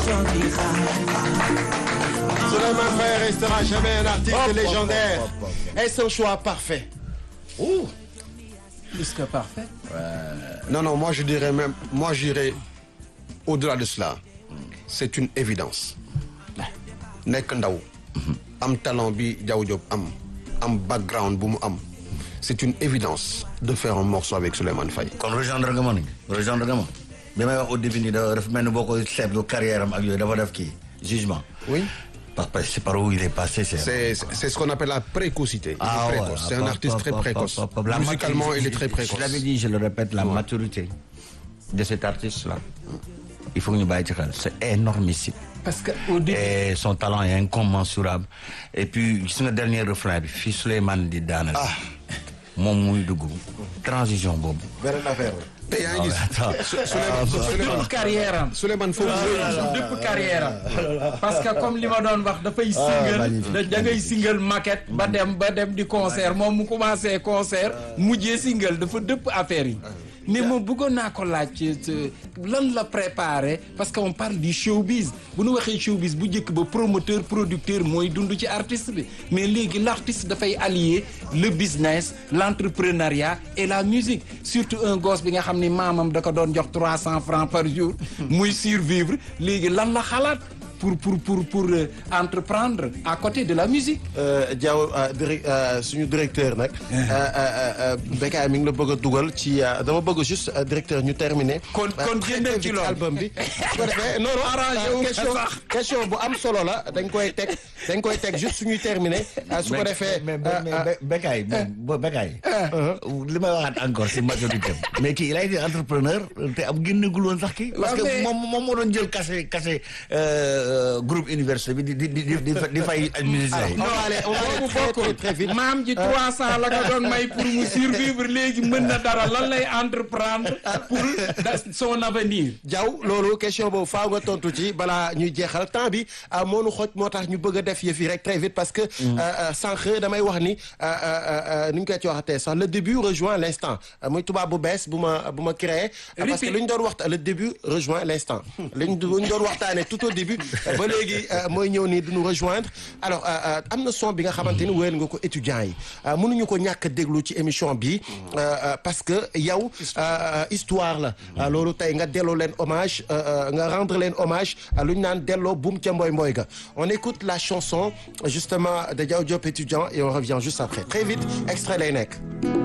Souleymane Faye restera jamais un artiste Hop, hop, légendaire. hop, hop, Est-ce un choix parfait Ouh. plus que parfait. Non, non, moi je dirais même, moi j'irais au-delà de cela. C'est une évidence. nekk ndaw. am talent bi Diaw Diop am. am background bu mu am. C'est une évidence de faire un morceau avec Souleymane Faye. kon rejoindre nga ma ni rejoindre nga ma bi may wax au début nii dafa dafa mel ni boo ko seetlu carrière am ak yooyu dafa def kii jugement. Oui. parce que c'est par où il est passé c'est. C'est c'est ce qu'on appelle la précocité. Il est Ah, précoce. voilà. C'est un Hop, artiste hop, très hop, précoce. hop, hop, la Musicalement, maturité. il est très précoce. Je l'avais dit, je le répète, la maturité de cet artiste-là. Il faut que ñu bàyyi ci xel c'est énormissime. parce que au début. et son talent est incommensurable et puis gis nga dernier refrain bi fii Souleymane di daanal. moom muy dugg transition boobu. beneen affaire la. te yaa ngi Ah, gis. Souleymane Souleymane dëpp carrière am. Souleymane foofu dëpp carrière am parce que comme li ma doon wax dafay single da da ngay single maquette ba dem ba dem di concert moom mu commencé concert mujjee single dafa dëpp affaire yi mais moom bëggoon naa ko laaj ci ci lan la préparé parce que on parle du showbiz bu nu waxee showbiz bu njëkk ba promoteur producteur mooy dund ci artiste bi mais léegi l'artiste dafay allier le business l'entrepreneuriat et la musique surtout un gosse bi nga xam ni maamam da ko doon jox trois cents francs par jour muy survivre léegi lan la xalaat pour pour pour pour euh, entreprendre à côté de la musique Diaw direct suñu directeur nag. Bécaye mi ngi la bëgg a dugal ci dama bëgg juste directeur ñu terminer. Kon- kon très, génneel très ci vite loolu. album bi. su ko defee non non Arrangé wu question sax. question bu am solo la dañ koy teg dañ koy teg juste suñuy terminer su ko defee. mais mais mais Bécaye moom Bécaye. li may waxaat encore si majorité am. mais kii il a été entrepreneur te am génnagul woon sax kii. parce Ouais, mais- que moom moom moo doon jël kase kase groupe université bi di di di di di fay ay musiciens yi. on va aller on va aller très très très vite. maam ji 300 la ko doon may pour mu survivre léegi mën na dara lan lay entreprendre pour da- son avenir Diaw loolu question boobu faaw nga tontu ci balaa ñuy jeexal temps bi ah, moo nu xoj moo tax ñu bëgg a def yëf yi rek très vite parce que. euh, euh, sànq damay wax ni euh, euh, euh, ni ñu koy ci waxatee sax le début rejoint l'instant Euh, muy tubaab bu bees bu ma bu ma créé. euh, parce que Repeat. lu ñu doon waxta le début rejoint l'instant. lu ñu lu ñu doon waxtaanee tout au début euh, ba léegi euh, mooy ñëw nii du ñu rejoindre alors euh, euh, am na son bi nga xamante ni wéyal nga ko étudiants yi euh, mënuñu ko ñàkk a déglu ci émission bi euh, euh, parce que yow euh, histoire la euh, loolu tey nga delloo leen hommage euh, euh, nga rendre leen hommage euh, lu ñu naan delloo buum ca mboy mboy ga on écoute la chanson justement de Diaw Diop étudiant et on revient juste après très vite extrait lay nekk